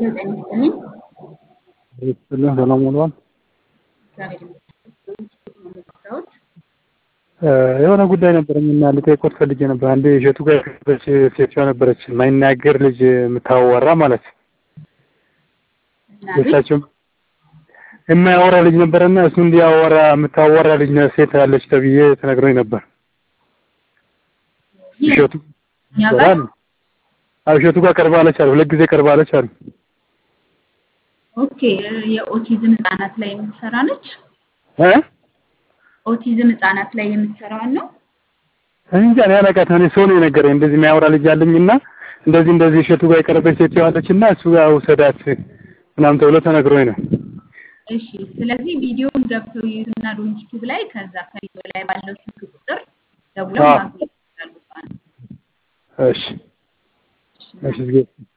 ጤና ይስጥልኝ። ይስጥልን ሰላም ውሏል። እግዚአብሔር ይመስገን። ነው የምትሰራውት? የሆነ ጉዳይ ነበረኝ እና ልጠይቅዎት ፈልጌ ነበር። አንድ እሸቱ ጋር የነበረች ሴትዮዋ ነበረች፣ የማይናገር ልጅ የምታወራ ማለት እና ቤት የእሳቸው የማያወራ ልጅ ነበረና እሱ እንዲያወራ የምታወራ ልጅ ነ- ሴት አለች ተብዬ ተነግሮኝ ነበር። ይህ እሸቱ እኛ ጋር ይሰራል? አዎ እሸቱ ጋር ቀርባለች አሉ። ሁለት ጊዜ ቀርባለች አሉ። ኦኬ። የኦቲዝም ህጻናት ላይ የምትሰራ ነች። እ ኦቲዝም ህጻናት ላይ የምትሰራዋን ነው። እኔ እንጃ እኔ አላውቃትም። እኔ ሰው ነው የነገረኝ እንደዚህ የሚያወራ ልጅ አለኝና እንደዚህ እንደዚህ እሸቱ ጋር የቀረበች ሴትዮዋ አለችና እሱ ጋር ውሰዳት ምናምን ተብሎ ተነግሮኝ ነው። እሺ። ስለዚህ ቪዲዮውን ገብተው ይዩትና ዶንኪቲቭ ላይ ከዛ ከቪዲዮ ላይ ባለው ስልክ ቁጥር ደውለው አዎ። ማግኘት ይችላሉ። እሷን። እሺ እሺ